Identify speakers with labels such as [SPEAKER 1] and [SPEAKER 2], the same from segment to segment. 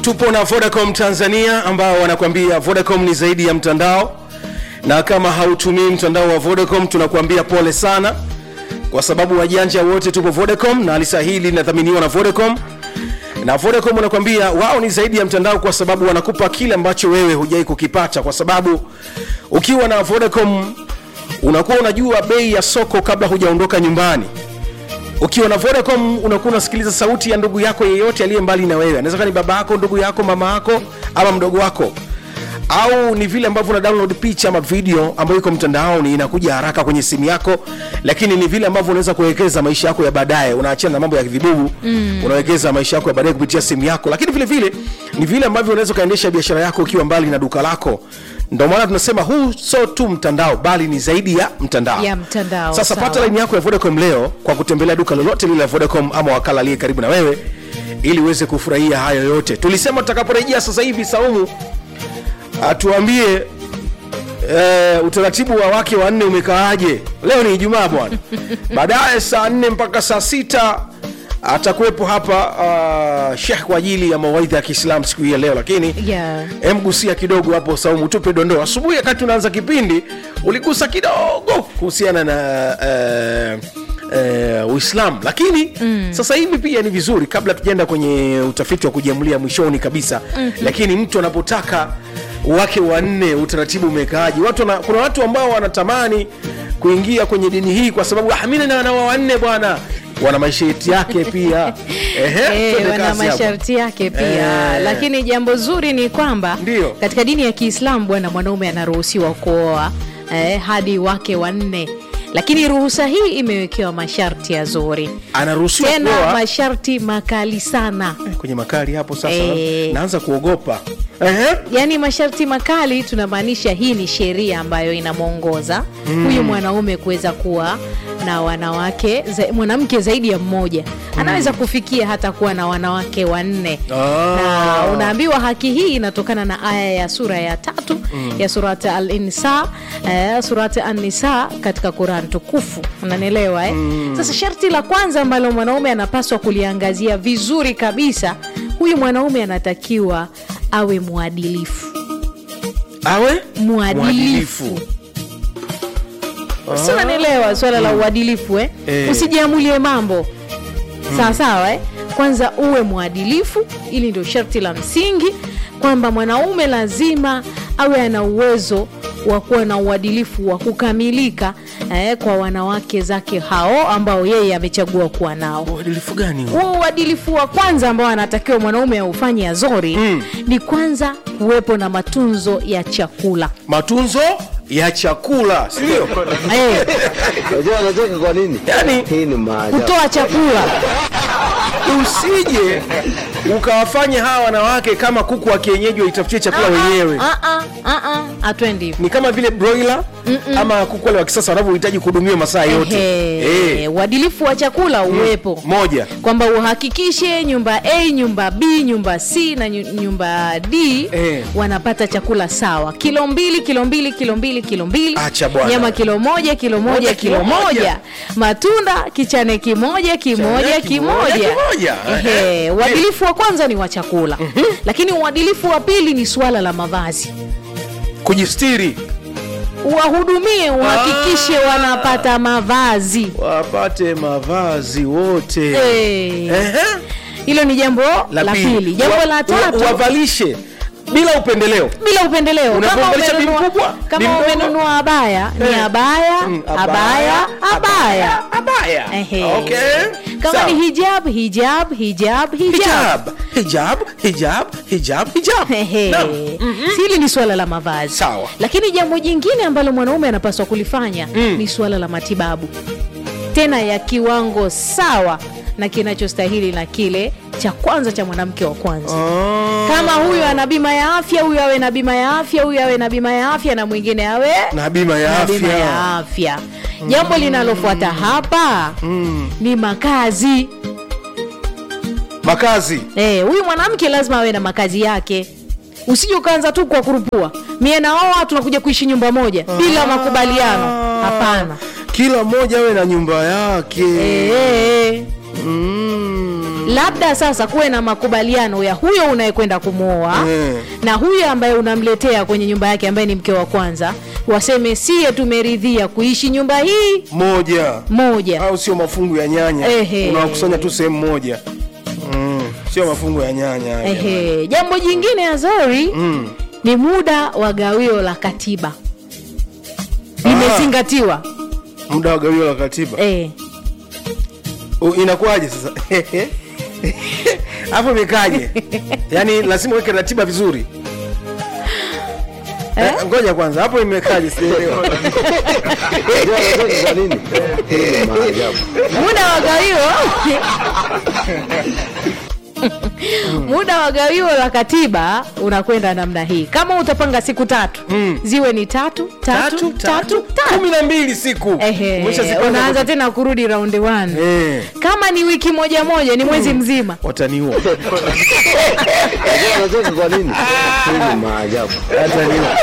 [SPEAKER 1] tupo na vodacom tanzania ambao wanakuambia vodacom ni zaidi ya mtandao na kama hautumii mtandao wa vodacom tunakuambia pole sana kwa sababu wajanja wote tupo vodacom na lisa hili linadhaminiwa na vodacom na vodacom wanakuambia wao ni zaidi ya mtandao kwa sababu wanakupa kile ambacho wewe hujai kukipata kwa sababu ukiwa na vodacom unakuwa unajua bei ya soko kabla hujaondoka nyumbani ukiwa na vodacom unakuwa unasikiliza sauti ya ndugu yako yeyote aliye mbali na wewe anaweza kuwa ni baba yako ndugu yako mama yako ama mdogo wako au ni vile ambavyo una download picha ama video ambayo iko mtandaoni inakuja haraka kwenye simu yako lakini ni vile ambavyo unaweza kuwekeza maisha yako ya baadaye unaachana na mambo ya vibubu mm. unawekeza maisha yako ya baadaye kupitia simu yako lakini vile vile ni vile ambavyo unaweza ukaendesha biashara yako ukiwa mbali na duka lako ndio maana tunasema huu sio tu mtandao bali ni zaidi ya mtandao
[SPEAKER 2] Ya mtandao,
[SPEAKER 1] sasa
[SPEAKER 2] sawa.
[SPEAKER 1] pata laini yako ya vodacom leo kwa kutembelea duka lolote lile la vodacom ama wakala aliye karibu na wewe ili uweze kufurahia hayo yote tulisema tutakaporejea sasa hivi saumu atuambie uh, utaratibu wa wake wanne umekaaje leo ni ijumaa bwana baadaye saa nne mpaka saa sita atakuwepo hapa uh, shekh kwa ajili ya mawaidha ya kiislam siku hii ya leo lakini
[SPEAKER 2] Yeah.
[SPEAKER 1] emgusia kidogo hapo saumu tupe dondoo asubuhi wakati unaanza kipindi uligusa kidogo kuhusiana na uh, uh, uislam lakini mm. sasa hivi pia ni vizuri kabla tujaenda kwenye utafiti wa kujiamulia mwishoni kabisa mm-hmm. lakini mtu anapotaka wake wanne utaratibu umekaaji watu wana, kuna watu ambao wanatamani kuingia kwenye dini hii kwa sababu "Ah, mimi na wanawa wanne bwana wana masharti yake pia Ehe,
[SPEAKER 2] Eh,
[SPEAKER 1] twende
[SPEAKER 2] wana
[SPEAKER 1] kazi hapo.
[SPEAKER 2] masharti yake pia
[SPEAKER 1] Eh.
[SPEAKER 2] lakini jambo zuri ni kwamba
[SPEAKER 1] Ndio.
[SPEAKER 2] katika dini ya kiislamu bwana mwanaume anaruhusiwa kuoa eh, hadi wake wanne lakini ruhusa hii imewekewa masharti ya zuri
[SPEAKER 1] anaruhusiwa
[SPEAKER 2] tena
[SPEAKER 1] kuoa
[SPEAKER 2] masharti makali sana
[SPEAKER 1] kwenye makali hapo sasa
[SPEAKER 2] Eh.
[SPEAKER 1] naanza kuogopa Ehe.
[SPEAKER 2] yaani masharti makali tunamaanisha hii ni sheria ambayo inamwongoza mm. huyu mwanaume kuweza kuwa na wanawake za, mwanamke zaidi ya mmoja anaweza kufikia hata kuwa na wanawake wanne
[SPEAKER 1] Ah.
[SPEAKER 2] na unaambiwa haki hii inatokana na aya ya sura ya tatu mm. ya surat al-insa eh, surat an-nisa katika quran tukufu unanielewa eh? mm. sasa sharti la kwanza ambalo mwanaume anapaswa kuliangazia vizuri kabisa huyu mwanaume anatakiwa awe mwadilifu
[SPEAKER 1] awe
[SPEAKER 2] mwadilifu si unanielewa swala la uadilifu eh?
[SPEAKER 1] Eh.
[SPEAKER 2] usijiamulie mambo sawa sawa eh? kwanza uwe mwadilifu ili ndio sharti la msingi kwamba mwanaume lazima awe ana uwezo wa kuwa na uadilifu wa kukamilika eh, kwa wanawake zake hao ambao yeye amechagua kuwa nao
[SPEAKER 1] uadilifu gani huo?
[SPEAKER 2] huo uadilifu wa kwanza ambao anatakiwa mwanaume aufanye azori mm. ni kwanza kuwepo na matunzo ya chakula
[SPEAKER 1] matunzo ya chakula sindio
[SPEAKER 2] eh,
[SPEAKER 3] Unajua anacheka kwa nini?
[SPEAKER 1] yani
[SPEAKER 3] Hii ni maajabu.
[SPEAKER 2] kutoa chakula
[SPEAKER 1] usije ukawafanya hawa wanawake kama kuku wa kienyeji waitafutie chakula wenyewe
[SPEAKER 2] Ah, ah, ah, ah, hatwendi hivyo.
[SPEAKER 1] ni kama vile broiler ama kuku wale wa kisasa wanavyohitaji kuhudumiwa masaa yote
[SPEAKER 2] Ehe,
[SPEAKER 1] Eh,
[SPEAKER 2] uadilifu wa chakula uwepo
[SPEAKER 1] moja
[SPEAKER 2] kwamba uhakikishe nyumba a nyumba b nyumba c na nyu- nyumba d
[SPEAKER 1] Eh.
[SPEAKER 2] wanapata chakula sawa kilo mbili kilo mbili kilo mbili kilo mbili
[SPEAKER 1] Acha bwana.
[SPEAKER 2] nyama kilo moja kilo moja
[SPEAKER 1] Moja,
[SPEAKER 2] kilo
[SPEAKER 1] kilo moja.
[SPEAKER 2] moja matunda kichane kimoja kimoja
[SPEAKER 1] Kichane kimoja,
[SPEAKER 2] kimoja
[SPEAKER 1] kimoja.
[SPEAKER 2] Ehe,
[SPEAKER 1] Eh.
[SPEAKER 2] uadilifu wa kwanza ni wa chakula lakini uadilifu wa pili ni swala la mavazi
[SPEAKER 1] kujistiri
[SPEAKER 2] wahudumie uhakikishe
[SPEAKER 1] Ah.
[SPEAKER 2] wanapata mavazi
[SPEAKER 1] wapate mavazi wote
[SPEAKER 2] Eh,
[SPEAKER 1] Ehe.
[SPEAKER 2] hilo ni jambo la pili jambo
[SPEAKER 1] Wa-
[SPEAKER 2] la
[SPEAKER 1] wa-
[SPEAKER 2] tatu
[SPEAKER 1] wavalishe bila upendeleo
[SPEAKER 2] bila upendeleo kama
[SPEAKER 1] Unapomvalisha bi
[SPEAKER 2] umenunua-
[SPEAKER 1] mkubwa, bi
[SPEAKER 2] kama
[SPEAKER 1] mdogo.
[SPEAKER 2] umenunua abaya ni
[SPEAKER 1] Eh.
[SPEAKER 2] abaya
[SPEAKER 1] Mm,
[SPEAKER 2] abaya abaya
[SPEAKER 1] abaya
[SPEAKER 2] Ehe.
[SPEAKER 1] okay
[SPEAKER 2] kama
[SPEAKER 1] Sawa.
[SPEAKER 2] ni hijab hijab hijab hijab
[SPEAKER 1] hijab hijab hijab hijab hijab
[SPEAKER 2] Ehe.
[SPEAKER 1] Naam.
[SPEAKER 2] Si hili ni swala la mavazi
[SPEAKER 1] Sawa.
[SPEAKER 2] lakini jambo jingine ambalo mwanaume anapaswa kulifanya
[SPEAKER 1] Mm.
[SPEAKER 2] ni swala la matibabu tena ya kiwango sawa na kinachostahili na kile cha kwanza cha mwanamke wa kwanza
[SPEAKER 1] Ah.
[SPEAKER 2] kama huyu ana bima ya afya huyu awe na bima ya afya huyu awe na bima ya afya na mwingine awe
[SPEAKER 1] na bima ya
[SPEAKER 2] na bima
[SPEAKER 1] afya
[SPEAKER 2] ya afya jambo linalofuata hapa
[SPEAKER 1] Mm.
[SPEAKER 2] ni makazi
[SPEAKER 1] makazi
[SPEAKER 2] Eh, huyu mwanamke lazima awe na makazi yake usije ukaanza tu kwa kurupua mie naoa tunakuja kuishi nyumba moja bila makubaliano hapana
[SPEAKER 1] kila mmoja awe na nyumba yake
[SPEAKER 2] Eh,
[SPEAKER 1] mm.
[SPEAKER 2] labda sasa kuwe na makubaliano ya huyo unayekwenda kumwoa
[SPEAKER 1] Mm.
[SPEAKER 2] na huyo ambaye unamletea kwenye nyumba yake ambaye ni mke wa kwanza waseme siye tumeridhia kuishi nyumba hii
[SPEAKER 1] moja
[SPEAKER 2] moja
[SPEAKER 1] au sio mafungu ya nyanya
[SPEAKER 2] Ehe.
[SPEAKER 1] unawakusanya tu sehemu moja mm. sio mafungu ya nyanya haya.
[SPEAKER 2] Ehe. jambo jingine azori
[SPEAKER 1] Mm.
[SPEAKER 2] ni muda wa gawio la katiba limezingatiwa
[SPEAKER 1] muda wa gawio la katiba
[SPEAKER 2] eh.
[SPEAKER 1] U- inakuwaje sasa hapo imekaje yaani lazima uweke ratiba vizuri
[SPEAKER 2] Eh?
[SPEAKER 1] Eh, ngoja kwanza hapo imekaje sielewa
[SPEAKER 3] Unajua anacheka kwa nini? Hii ni maajabu.
[SPEAKER 2] muda wa gawio muda wa gawio la katiba unakwenda namna hii kama utapanga siku tatu
[SPEAKER 1] Mm.
[SPEAKER 2] ziwe ni tatu tatu tatu tatu
[SPEAKER 1] kumi na mbili siku
[SPEAKER 2] Ehe,
[SPEAKER 1] Umeshazipanga
[SPEAKER 2] unaanza
[SPEAKER 1] kwa-
[SPEAKER 2] tena kurudi raundi one
[SPEAKER 1] Eh,
[SPEAKER 2] kama ni wiki moja moja ni mwezi mzima
[SPEAKER 1] wataniua
[SPEAKER 3] Unajua anacheka kwa nini? Hii ni maajabu.
[SPEAKER 1] wataniua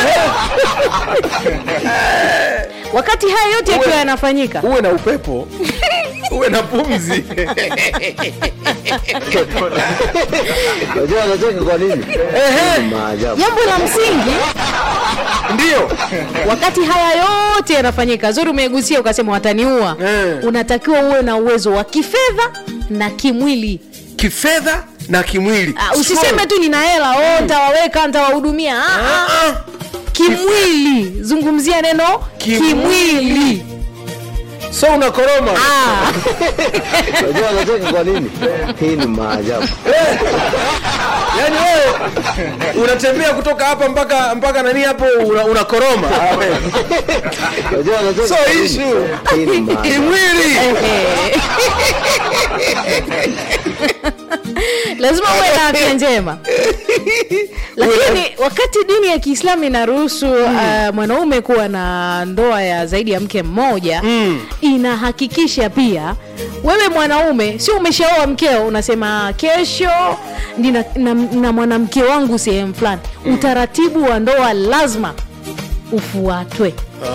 [SPEAKER 2] wakati haya yote yakiwa yanafanyika
[SPEAKER 1] uwe na upepo uwe na pumzi
[SPEAKER 3] Unajua anacheka kwa nini? Hii ni maajabu.
[SPEAKER 2] jambo la msingi
[SPEAKER 1] ndio
[SPEAKER 2] wakati haya yote yanafanyika zuri umegusia ukasema wataniua
[SPEAKER 1] Eh.
[SPEAKER 2] unatakiwa uwe na uwezo wa kifedha na kimwili
[SPEAKER 1] kifedha na kimwili
[SPEAKER 2] Ah, usiseme tu nina hela oh, ntawaweka ntawahudumia Ah, ah.
[SPEAKER 1] Ah, ah.
[SPEAKER 2] kimwili zungumzia neno
[SPEAKER 1] Kimwili.
[SPEAKER 2] kimwili
[SPEAKER 1] so unakoroma
[SPEAKER 2] Ah,
[SPEAKER 3] Unajua anacheka kwa nini? Hii ni maajabu.
[SPEAKER 1] yaani wewe unatembea kutoka hapa mpaka mpaka nani hapo una- unakoroma Ah, wewe.
[SPEAKER 3] Unajua anacheka
[SPEAKER 1] so
[SPEAKER 3] kwa nini?
[SPEAKER 1] issue
[SPEAKER 3] Hii ni maajabu.
[SPEAKER 1] kimwili
[SPEAKER 2] ehe. lazima uwe na afya njema lakini wakati dini ya kiislamu inaruhusu uh, mwanaume kuwa na ndoa ya zaidi ya mke mmoja
[SPEAKER 1] Mm.
[SPEAKER 2] inahakikisha pia wewe mwanaume sio umeshaoa mkeo unasema kesho nina, na, na mwanamke wangu sehemu fulani utaratibu wa ndoa lazima ufuatwe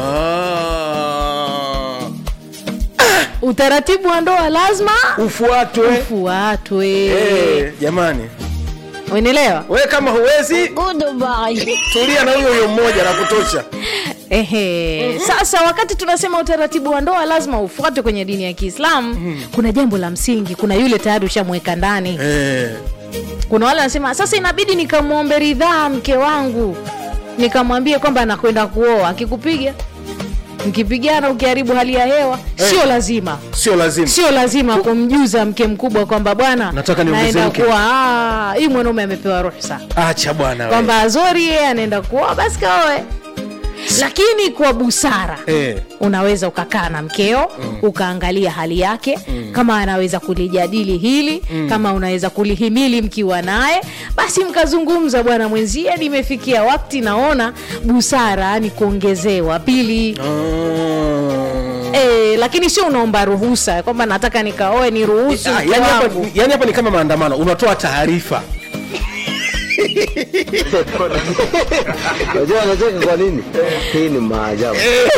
[SPEAKER 1] Ah.
[SPEAKER 2] utaratibu wa ndoa lazima
[SPEAKER 1] ufuatwe
[SPEAKER 2] ufuatwe
[SPEAKER 1] Eh, jamani
[SPEAKER 2] unaelewa
[SPEAKER 1] wewe kama huwezi tulia na huyo huyo mmoja na kutosha
[SPEAKER 2] Ehe. Sasa wakati tunasema utaratibu wa ndoa lazima ufuatwe kwenye dini ya Kiislamu, kuna jambo la msingi. Kuna yule tayari ushamweka ndani,
[SPEAKER 1] eh.
[SPEAKER 2] kuna wale wanasema sasa inabidi nikamwombe ridhaa mke wangu, nikamwambie kwamba anakwenda kuoa. Akikupiga mkipigana, ukiharibu hali ya hewa, sio lazima
[SPEAKER 1] sio lazima
[SPEAKER 2] sio lazima kumjuza mke mkubwa kwamba bwana,
[SPEAKER 1] Nataka niongeze
[SPEAKER 2] naenda
[SPEAKER 1] mke.
[SPEAKER 2] kuwa ah, hii mwanaume amepewa ruhusa
[SPEAKER 1] acha bwana wewe.
[SPEAKER 2] kwamba Azori yeye anaenda kuoa, basi kaoe, lakini kwa busara
[SPEAKER 1] eh.
[SPEAKER 2] unaweza ukakaa na mkeo mm. ukaangalia hali yake mm. kama anaweza kulijadili hili mm. kama unaweza kulihimili mkiwa naye basi mkazungumza bwana mwenzie nimefikia wakati naona busara ni kuongezewa pili
[SPEAKER 1] Ah.
[SPEAKER 2] e, lakini sio unaomba ruhusa kwamba nataka nikaoe ni ruhusu
[SPEAKER 1] Ah,
[SPEAKER 2] mke
[SPEAKER 1] yani hapa-
[SPEAKER 2] wangu.
[SPEAKER 1] yani hapa ni kama maandamano unatoa taarifa
[SPEAKER 3] Unajua anacheka kwa nini? Hii ni maajabu.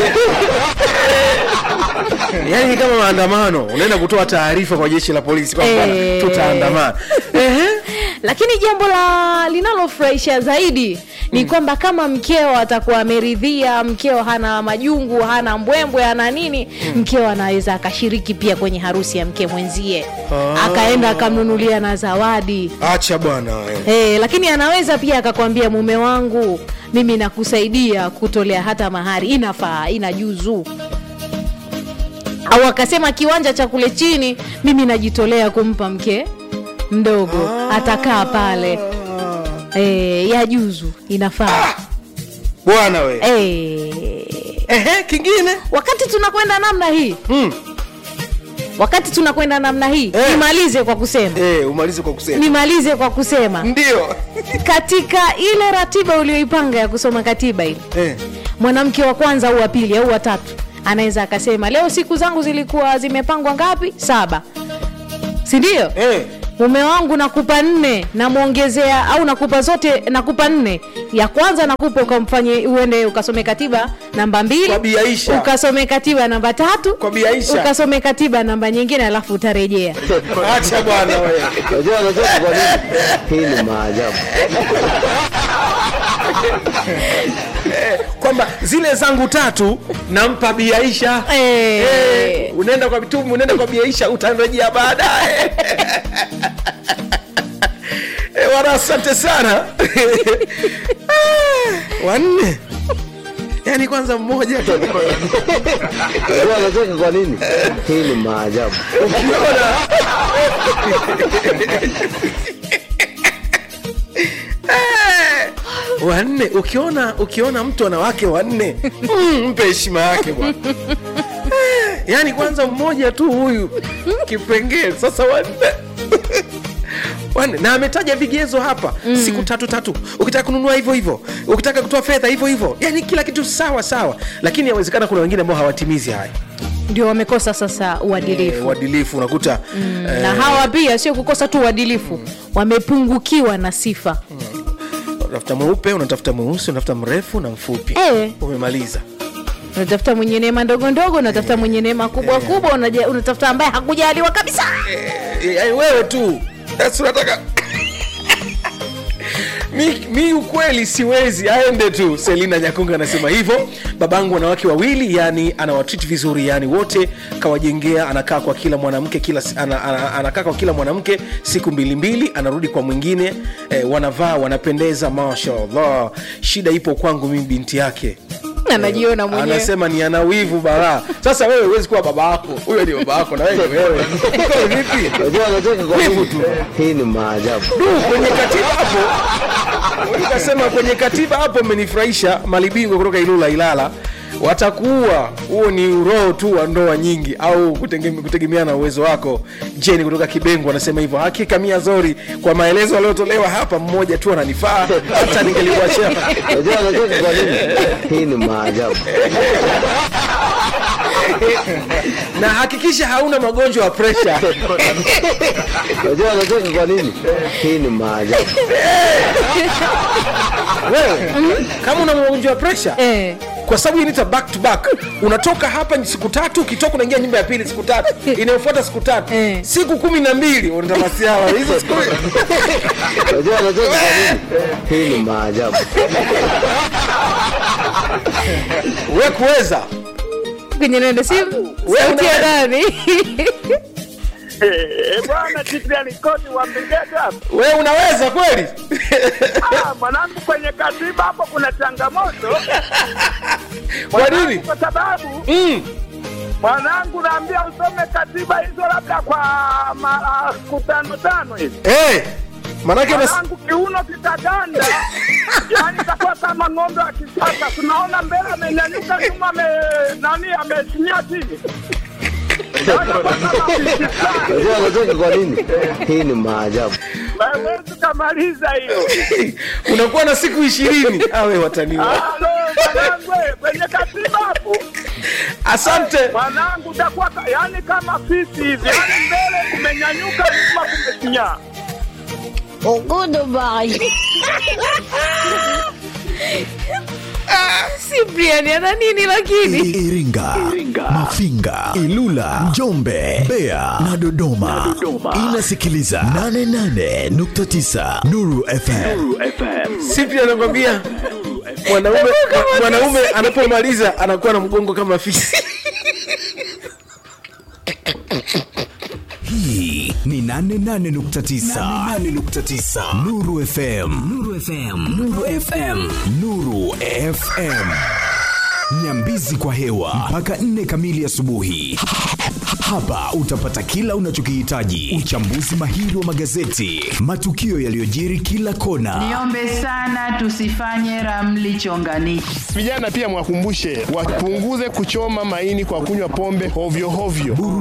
[SPEAKER 1] yani ni kama maandamano unaenda kutoa taarifa kwa jeshi la polisi kwamba
[SPEAKER 2] Eh.
[SPEAKER 1] tutaandamana Ehe.
[SPEAKER 2] lakini jambo la linalofurahisha zaidi ni kwamba kama mkeo atakuwa ameridhia mkeo hana majungu hana mbwembwe hana nini mkeo anaweza akashiriki pia kwenye harusi ya mke mwenzie
[SPEAKER 1] Ah.
[SPEAKER 2] akaenda akamnunulia na zawadi
[SPEAKER 1] acha bwana wewe.
[SPEAKER 2] Eh, lakini anaweza pia akakwambia mume wangu mimi nakusaidia kutolea hata mahari inafaa inajuzu au akasema kiwanja cha kule chini mimi najitolea kumpa mke mdogo atakaa pale e, yajuzu inafaa
[SPEAKER 1] bwana we
[SPEAKER 2] e,
[SPEAKER 1] Ehe, kingine
[SPEAKER 2] wakati tunakwenda namna hii
[SPEAKER 1] mm.
[SPEAKER 2] wakati tunakwenda namna hii
[SPEAKER 1] Eh.
[SPEAKER 2] nimalize kwa kusema
[SPEAKER 1] eh, umalize kwa kusema
[SPEAKER 2] nimalize kwa kusema
[SPEAKER 1] ndio
[SPEAKER 2] katika ile ratiba ulioipanga ya kusoma katiba ile
[SPEAKER 1] eh.
[SPEAKER 2] mwanamke wa kwanza au wa pili au wa tatu anaweza akasema leo siku zangu zilikuwa zimepangwa ngapi saba sindio
[SPEAKER 1] Eh.
[SPEAKER 2] mume wangu nakupa nne namwongezea au nakupa zote nakupa nne ya kwanza nakupa ukamfanye uende ukasome katiba namba mbili
[SPEAKER 1] Kwa Bi Aisha.
[SPEAKER 2] ukasome katiba namba tatu
[SPEAKER 1] Kwa Bi Aisha.
[SPEAKER 2] ukasome katiba namba nyingine alafu utarejea
[SPEAKER 1] acha bwana wewe
[SPEAKER 3] Unajua anacheka kwa nini? Hii ni maajabu.
[SPEAKER 1] kwamba zile zangu tatu nampa biaisha
[SPEAKER 2] Eh.
[SPEAKER 1] Eh, unaenda kwa bitumu unaenda kwa biaisha utarejea baadaye Eh, wana asante sana Ah, wanne yaani kwanza mmoja tu
[SPEAKER 3] Unajua anacheka kwa nini? Hii ni maajabu.
[SPEAKER 1] ukiona Eh, wanne ukiona ukiona mtu ana wake wanne mm, mpe heshima yake bwana Eh, yaani kwanza mmoja tu huyu kipengele sasa wanne wanne na ametaja vigezo hapa mm. siku tatu tatu ukitaka kununua hivyo hivyo ukitaka kutoa fedha hivyo hivyo yaani kila kitu sawa sawa lakini yawezekana kuna wengine ambao hawatimizi haya
[SPEAKER 2] ndio wamekosa sasa
[SPEAKER 1] Eh,
[SPEAKER 2] uadilifu
[SPEAKER 1] uadilifu unakuta eh,
[SPEAKER 2] na hawa pia sio kukosa tu uadilifu wamepungukiwa na sifa
[SPEAKER 1] unatafuta mweupe unatafuta mweusi unatafuta mrefu na mfupi
[SPEAKER 2] Eh.
[SPEAKER 1] umemaliza
[SPEAKER 2] unatafuta mwenye neema ndogo ndogo unatafuta mwenye neema kubwa kubwa unaja- unatafuta ambaye hakujaliwa kabisa
[SPEAKER 1] Eh, yaani wewe tu Sasa unataka mi, mi ukweli siwezi aende tu selina nyakunga anasema hivyo babangu wanawake wawili yani anawatreat vizuri yani wote kawajengea anakaa kwa kila mwanamke kila si- ana, ana, anakaa kwa kila mwanamke siku mbili mbili anarudi kwa mwingine eh, wanavaa wanapendeza mashallah shida ipo kwangu mimi binti yake
[SPEAKER 2] anajiona mwenyewe
[SPEAKER 1] anasema ni ana wivu balaa sasa wewe huwezi kuwa baba yako huyo ni baba yako na wewe ni wewe Uko vipi
[SPEAKER 3] Unajua anacheka kwa
[SPEAKER 1] Wivu
[SPEAKER 3] nini?
[SPEAKER 1] tu.
[SPEAKER 3] Hii ni maajabu.
[SPEAKER 1] Du, kwenye katiba hapo nikasema kwenye katiba hapo umenifurahisha malibingwa kutoka ilula ilala watakuua huo ni uroho tu wa ndoa nyingi au kutengeme- kutegemeana na uwezo wako jeni kutoka kibengo anasema hivyo hakika mia zori kwa maelezo yaliyotolewa hapa mmoja tu ananifaa hata ningelikuachia
[SPEAKER 3] Unajua anacheka kwa nini? Hii ni maajabu.
[SPEAKER 1] na hakikisha hauna magonjwa ya presha
[SPEAKER 3] Unajua anacheka kwa nini? Hii ni maajabu.
[SPEAKER 1] wewe kama una magonjwa ya presha
[SPEAKER 2] eh.
[SPEAKER 1] kwa sababu inaita back to back unatoka hapa ni siku tatu ukitoka unaingia nyumba ya pili siku tatu inayofuata siku tatu
[SPEAKER 2] Eh.
[SPEAKER 1] siku kumi na mbili unatamasiala hizo siku
[SPEAKER 3] Unajua anacheka kwa nini? Hii ni maajabu.
[SPEAKER 1] we kuweza
[SPEAKER 2] kwenye nende simu
[SPEAKER 1] Wewe
[SPEAKER 2] sauti ya
[SPEAKER 1] una-
[SPEAKER 2] ndani
[SPEAKER 4] Eh, bwana Cyprian Kodi wa Mbegeta hapa.
[SPEAKER 1] we unaweza kweli
[SPEAKER 4] Ah, mwanangu kwenye katiba hapo kuna changamoto.
[SPEAKER 1] kwa nini
[SPEAKER 4] Mwanangu, Kwa sababu
[SPEAKER 1] mm.
[SPEAKER 4] mwanangu naambia usome katiba hizo labda kwa mara siku tano tano hivi.
[SPEAKER 1] hey, manake nas...
[SPEAKER 4] Mwanangu kiuno kitaganda. Yaani itakuwa kama ng'ombe wa kisasa. Tunaona mbele amenyanyuka nyuma ame nani amesinyia chini. Yaani itakuwa kama kisasa.
[SPEAKER 3] Unajua anacheka kwa nini? Hii ni maajabu.
[SPEAKER 4] Hawezi kamaliza hiyo.
[SPEAKER 1] unakuwa na siku ishirini awe wataniwa
[SPEAKER 4] Halo, mwanangu, eh, kwenye katiba hapo
[SPEAKER 1] asante
[SPEAKER 4] mwanangu utakuwa ka- yani kama fisi hivi, yani mbele kumenyanyuka, nyuma kumesinyaa.
[SPEAKER 2] Cyprian ana nini lakini
[SPEAKER 5] Iringa, Mafinga, Ilula, Njombe, Mbeya na Dodoma. Inasikiliza 88.9 Nuru FM.
[SPEAKER 1] sipi anakwambia mwanaume mwanaume anapomaliza anakuwa na mgongo kama fisi
[SPEAKER 5] Hii ni 88.9 88.9 Nuru FM. Nuru FM. Nuru FM. Nuru FM. Nyambizi kwa hewa mpaka nne kamili asubuhi. Hapa utapata kila unachokihitaji: uchambuzi mahiri wa magazeti, matukio yaliyojiri kila kona,
[SPEAKER 6] Niombe sana tusifanye ramli chonganishi.
[SPEAKER 7] Vijana pia mwakumbushe wapunguze kuchoma maini kwa kunywa pombe hovyo hovyo.